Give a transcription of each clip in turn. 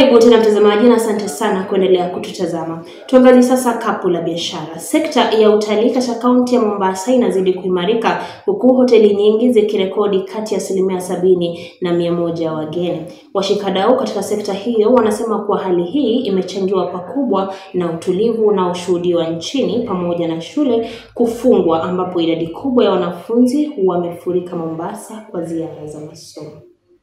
Karibu tena mtazamaji, na asante sana kuendelea kututazama. Tuangazie sasa kapu la biashara. Sekta ya utalii katika kaunti ya Mombasa inazidi kuimarika huku hoteli nyingi zikirekodi kati ya asilimia sabini na mia moja ya wageni. Washikadau katika sekta hiyo wanasema kuwa hali hii imechangiwa pakubwa na utulivu unaoshuhudiwa nchini pamoja na shule kufungwa, ambapo idadi kubwa ya wanafunzi wamefurika Mombasa kwa ziara za masomo.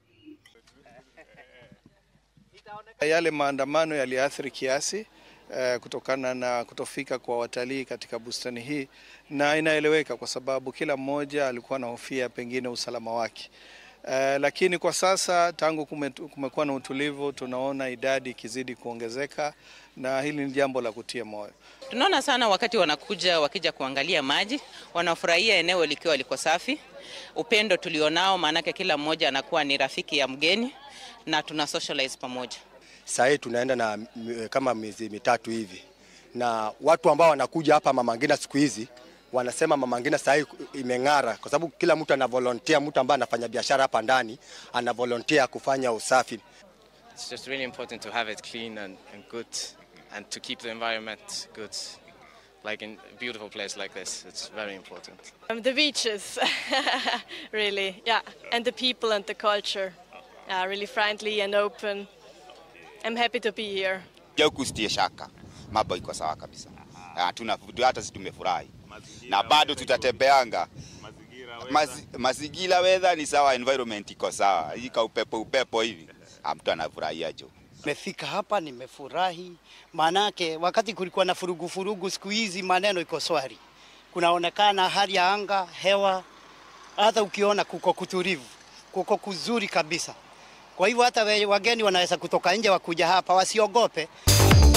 Yale maandamano yaliathiri kiasi eh, kutokana na kutofika kwa watalii katika bustani hii, na inaeleweka kwa sababu kila mmoja alikuwa anahofia pengine usalama wake. Eh, lakini kwa sasa tangu kume, kumekuwa na utulivu, tunaona idadi ikizidi kuongezeka na hili ni jambo la kutia moyo. Tunaona sana wakati wanakuja wakija kuangalia maji, wanafurahia eneo likiwa liko safi, upendo tulionao, maanake kila mmoja anakuwa ni rafiki ya mgeni na tuna socialize pamoja. Saa hii tunaenda na kama miezi mitatu hivi, na watu ambao wanakuja hapa Mama Ngina siku hizi wanasema Mama Ngina saa hii imeng'ara, kwa sababu kila mtu ana volunteer. Mtu ambaye anafanya biashara hapa ndani ana volunteer kufanya usafi. It's just really important to have it clean and, and good and to keep the environment good. Like in a beautiful place like this, it's very important. Um, the beaches, really, yeah, and the people and the culture, uh, really friendly and open. I'm happy to be here. Huku sitie shaka, mambo iko sawa kabisa, hatuna hata sisi tumefurahi na bado tutatembeanga Mazi, mazingira weather ni sawa, environment iko sawa, hii ka upepo upepo hivi mtu anafurahia jo. Nimefika hapa nimefurahi, maanake wakati kulikuwa na furugu furugu, siku hizi maneno iko swari, kunaonekana hali ya anga, hewa, hata ukiona kuko kutulivu, kuko kuzuri kabisa. Kwa hivyo hata wageni wanaweza kutoka nje wakuja hapa, wasiogope.